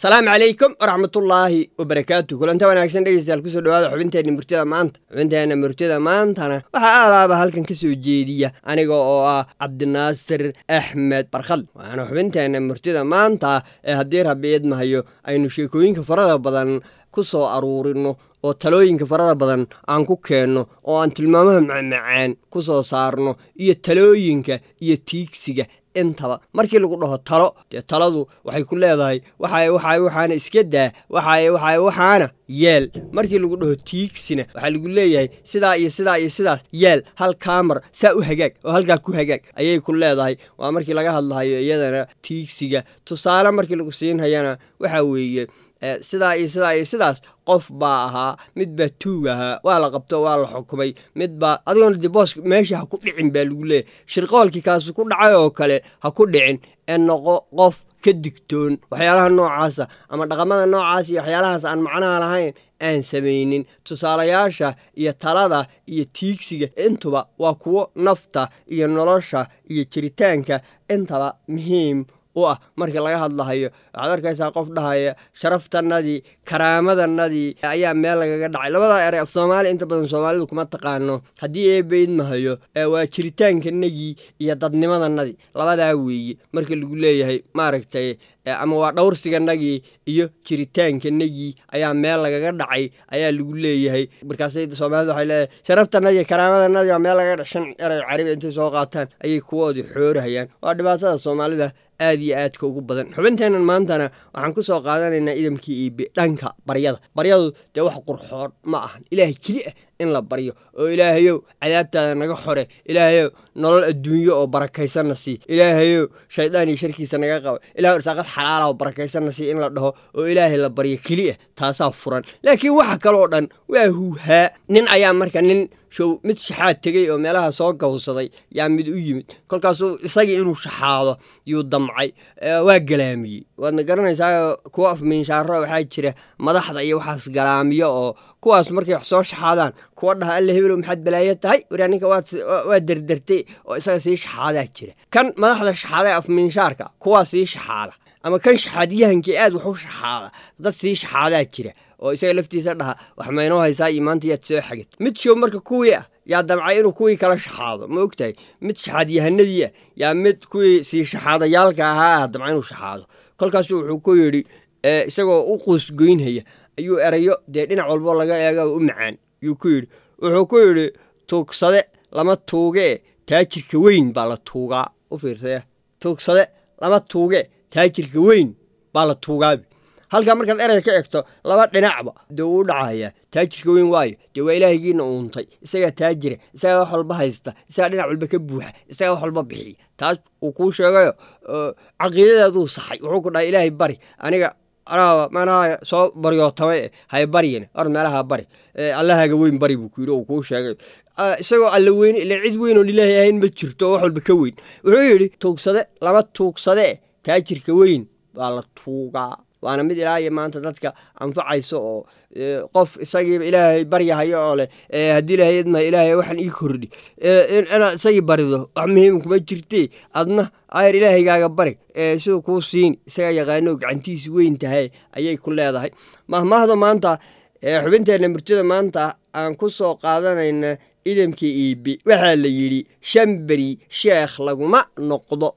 asalaamu calaykum waraxmatullaahi wabarakaatu kulanta wanaagsan dhegeystayaal kusoo dhawaada xubinteenna murtida maanta xubinteenna murtida maantana waxaa aalaaba halkan ka soo jeediya aniga oo ah cabdinaasir axmed barkhad waana xubinteenna murtida maanta ee haddii rabbi idmahayo aynu sheekooyinka farada badan ku soo aruurino oo talooyinka farada badan aan ku keenno oo aan tilmaamaha macmacaan ku soo saarno iyo talooyinka iyo tiigsiga intaba markii lagu dhaho talo dee taladu waxay ku leedahay waxay waxay waxaana iska daa waxay waxay waxaana yeel markii lagu dhaho tiigsina waxaa lagu leeyahay sidaa iyo sidaa iyo sidaas yeel hal kaamar saa u hagaag oo halkaa ku hagaag ayay ku leedahay waa markii laga hadlahayo iyadana tiigsiga tusaale markii lagu siinhayana waxaa weeye sidaa iyo sidaa iyo sidaas qof baa ahaa mid baa tuug ahaa waa la qabto waa la xukumay mid baa adigoona de boos meesha ha ku dhicin baa lagu leeyahy shirqoolkii kaasu ku dhacay oo kale ha ku dhicin ee noqo qof ka digtoon waxyaalaha noocaasa ama dhaqamada noocaas iyo waxyaalahaas aan macnaha lahayn aan samaynin tusaalayaasha iyo talada iyo tiigsiga intuba waa kuwo nafta iyo nolosha iyo jiritaanka intaba muhiim u ah markii laga hadlahayo waxaad arkaysaa qof dhahaya sharaftanadii karaamadannadii ayaa meel lagaga dhacay labadaa erey af soomaali inta badan soomaalidu kuma taqaano haddii eebaydmahayo waa jiritaankanagii iyo dadnimadannadii labadaa weeye marka lagu leeyahay maaragtay ama waa dhowrsiganagii iyo jiritaankanagii ayaa meel lagaga dhacay ayaa lagu leeyahay markaasay soomaalida waxay leedahay sharaftanadii karaamadannadii waa meel lagaga shan erey caribi intay soo qaataan ayay kuwoodii xoorahayaan waa dhibaatada soomaalida aad iyo aadka ugu badan xubinteennan maantana waxaan ku soo qaadanaynaa idamkii iibe dhanka baryada baryadu dee wax qurxoon ma ahan ilaahay keli ah in la baryo oo ilaahayow cadaabtaada naga xore ilaahayow nolol adduunyo oo barakaysanna sii ilaahayow shaydaan iyo sharkiisa naga qaba ilahay irsaaqad xalaala oo barakaysanna sii in la dhaho oo ilaahay la baryo keli ah taasaa furan laakiin waxa kaloo dhan waa huuhaa nin ayaa marka nin show mid shaxaad tegey oo meelaha soo gawsaday yaa mid u yimid kolkaasuu isagii inuu shaxaado yuu damcay waa galaamiyey waadna garanaysaa kuwa afmiinshaaro waxaa jira madaxda iyo waxaas galaamiyo oo kuwaas markay wax soo shaxaadaan kuwa dhaha alla hebelow maxaad balaayo tahay waraa ninka waa derdertay oo isaga sii shaxaadaa jira kan madaxda shaxaada afmiinshaarka kuwaa sii shaxaada ama kan shaxaadyahankii aad wax u shaxaada dad sii shaxaadaa jira oo isaga laftiisa dhaha wax maynoo haysaa iyo maanta yaad soo xagid mid show marka kuwii ah yaa damcay inuu kuwii kala shaxaado ma ogtahay mid shaxaadyahanadii ah yaa mid kuwii sii shaxaadayaalka ahaa ah damca inuu shaxaado kolkaasu wuxuu ku yidhi isagoo u quusgoynhaya ayuu erayo dee dhinac walbo laga eega u macaan yuu ku yidhi wuxuu ku yidhi tuugsade lama tuugee taajirka weyn baa la tuugaa u fiirsaya tuugsade lama tuugee taajirka weyn baa la tuugaabi halkaa markaad erey ka egto laba dhinacba dee wuu dhacahayaa taajirka weyn waayo dee waa ilaahaygiina uuntay isagaa taajira isagaa wax walba haysta isagaa dhinac walba ka buuxa isagaa wax walba bixiya taas uu kuu sheegayo caqiidadaaduu saxay wuxuu ku dhahay ilaahay bari aniga anaaba manaha soo baryootama e hay baryin or meelaha bari allahaaga weyn bari buu ku yidhi uu kuu sheegay isagoo alla weyne ila cid weyn oon ilaahay ahayn ma jirto oo wax walba ka weyn wuxuu yidhi tuugsade lama tuugsade taajirka weyn baa la tuugaa waana mid ilaahay maanta dadka anfacayso oo qof isagiiba ilaahay baryahayo oo leh haddii ilaahay idma ilaahay waxaan ii kordhi inaad isagii barido wax muhiim kuma jirtee adna ayar ilaahaygaaga bari siduu kuu siini isagaa yaqaano gacantiisu weyn tahay ayay ku leedahay mahmaahda maanta xubinteenna murtida maanta aan ku soo qaadanayna idamkii iibi waxaa la yidhi shan beri sheekh laguma noqdo